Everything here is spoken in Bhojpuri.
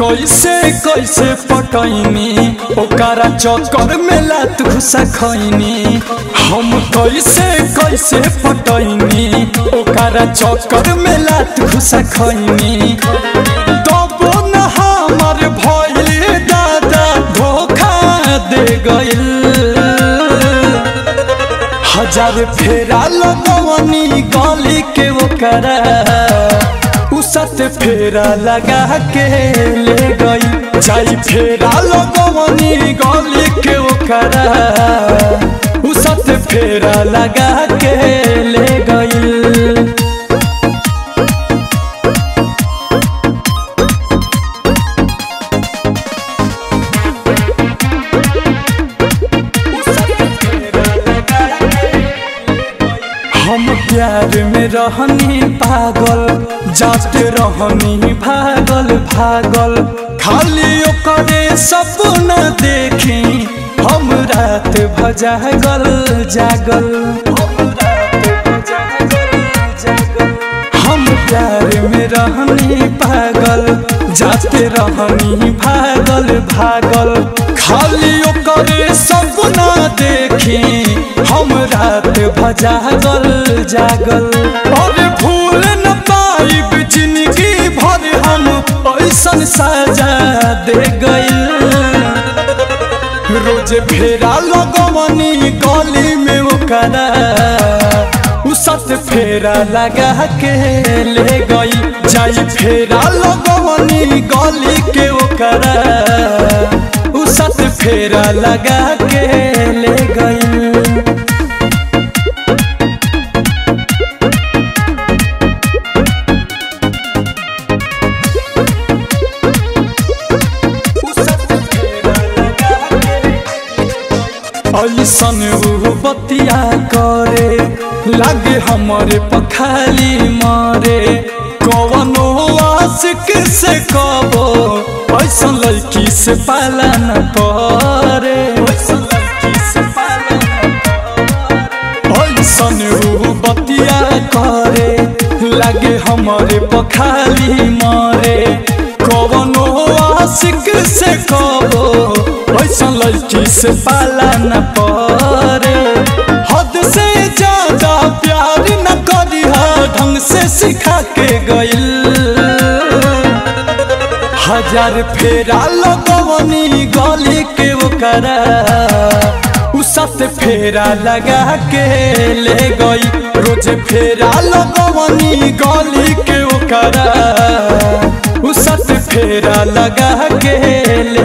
कैसे कैसे पटैनी ओकरा चक्कर में लात घुसा खैनी हम कैसे कैसे पटैनी ओकरा चक्कर में लात घुसा खैनी तबो न हमर भइल दादा धोखा दे गइल हजार फेरा लगवनी गली के ओकरा उसत फेरा लगा के ले गई जाई फेरा लगवनी गली के ओकरा उसत फेरा लगा के ले गई हम प्यार में रहनी पागल जाते रहनी भागल भागल खाली ओकरे सपना देखी हम रात भजागल जागल हम प्यार में रहनी पागल जाते रहनी भागल भागल खाली ओकरे सपना देखी हम रात भजागल जागल और भूल न पाइब जिंदगी भर हम ऐसन सजा दे गइल रोज फेरा लगवनी गली में ओकरा उसत फेरा लगा के ले गई जाई फेरा लगवनी गली के ओकरा उसत फेरा लगा के ले गई ऐसन ऊ बतिया करे लागे हमारे पखाली मारे कवनो आशिक से कबो ऐसन लड़की से पाला न परे ऐसन ऊ बतिया करे लागे हमारे पखाली मारे कवनो आशिक से कबो ऐसा लड़की से पाला न परे हद से ज्यादा प्यार न करी ढंग से सिखा के गइल हजार फेरा लगवनी गली के ओकरा उसत फेरा लगा के ले गई रोज फेरा लगवनी गली के ओकरा उसत फेरा लगा के ले